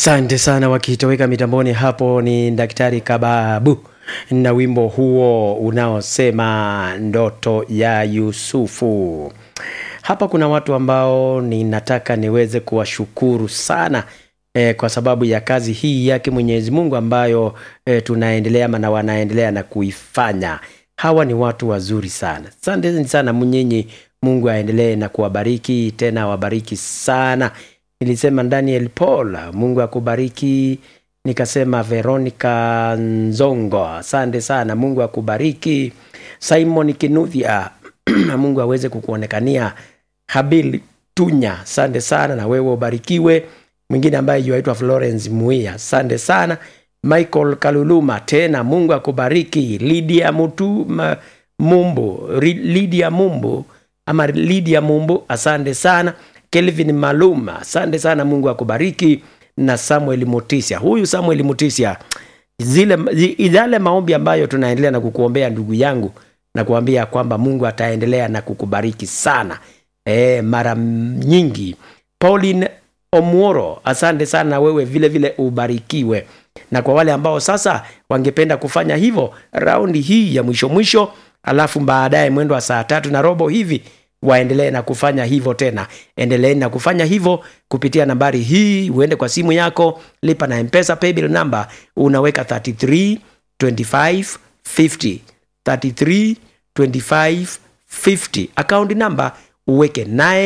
Asante sana wakitoweka mitamboni hapo ni Daktari Kababu na wimbo huo unaosema ndoto ya Yusufu. Hapa kuna watu ambao ninataka niweze kuwashukuru sana eh, kwa sababu ya kazi hii yake Mwenyezi Mungu ambayo eh, tunaendelea ama na wanaendelea na kuifanya. Hawa ni watu wazuri sana. Asanteni sana mnyinyi, Mungu aendelee na kuwabariki tena, wabariki sana. Nilisema Daniel Paul, Mungu akubariki. Nikasema Veronica Nzongo, asante sana, Mungu akubariki. Simon Kinuthia, Mungu aweze kukuonekania. Habil Tunya, asante sana, na wewe ubarikiwe. Mwingine ambaye yuaitwa Florence Muia, asante sana. Michael Kaluluma, tena Mungu akubariki. Lydia Mutu ma, Mumbu, Ri- Lydia Mumbu ama Lydia Mumbu, asante sana. Kelvin Maluma, asante sana, Mungu akubariki. Na Samuel Mutisia, huyu Samuel Mutisia, zile zi- yale maombi ambayo tunaendelea na kukuombea ndugu yangu, na kuambia kwamba Mungu ataendelea na kukubariki sana e, mara nyingi. Pauline Omworo, asante sana, wewe vile vile ubarikiwe. Na kwa wale ambao sasa wangependa kufanya hivyo raundi hii ya mwisho mwisho, alafu baadaye mwendo wa saa tatu na robo hivi waendelee na kufanya hivyo tena. Endeleeni na kufanya hivyo kupitia nambari hii, uende kwa simu yako, lipa na Mpesa paybill number, unaweka 33 25 50 33 25 50 account number uweke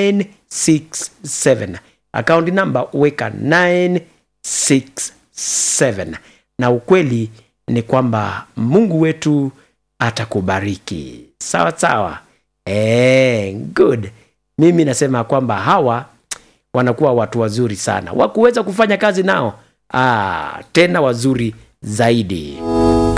967 account number uweka 967 na ukweli ni kwamba mungu wetu atakubariki sawa sawa Eh, good mimi nasema kwamba hawa wanakuwa watu wazuri sana wakuweza kufanya kazi nao ah, tena wazuri zaidi